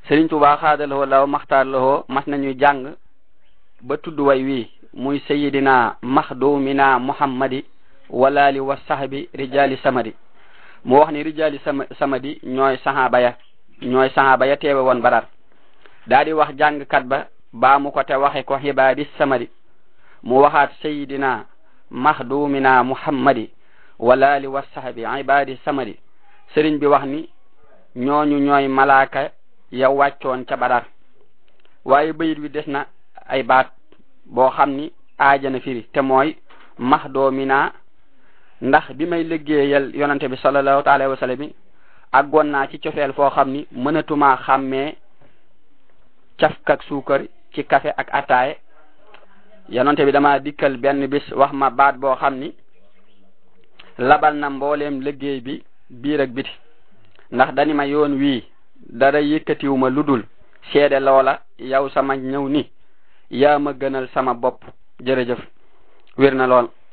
Sëriñ Tuubaa xaadalawoo law maxtaarlawoo mas nañu jàng ba tudd way wi muy sayidina maxdumina muhammadi walaali wa sahbi rijali samadi mu wax ni rijali samadi ñooy sahaba ya ñooy sahaba ya teewe woon badar daa di wax jàngkat ba baa mu ko te waxe ko xibaadi samadi mu waxaat sayidina maxdumina muhammadi walaali wa sahbi ibadi samadi sëriñ bi wax ni ñooñu ñooy malaaka ya wàccoon ca badar waaye bayit wi des na ay baat boo xam ni aajana firi te mooy maxdoomina ndax bi may liggéeyal yonante bi sallallahu taala wa sallam bi àggoon naa ci cofeel foo xam ni mënatumaa xàmmee cafkak suukar ci café ak ataaye yonante bi dama dikkal benn bis wax ma baat boo xam ni labal na mbooleem liggéey bi biir ak biti ndax dani ma yoon wii dara yëkkatiwuma ludul seede loola yow sama ñëw ni yaa ma gënal sama bopp jërëjëf wér na lool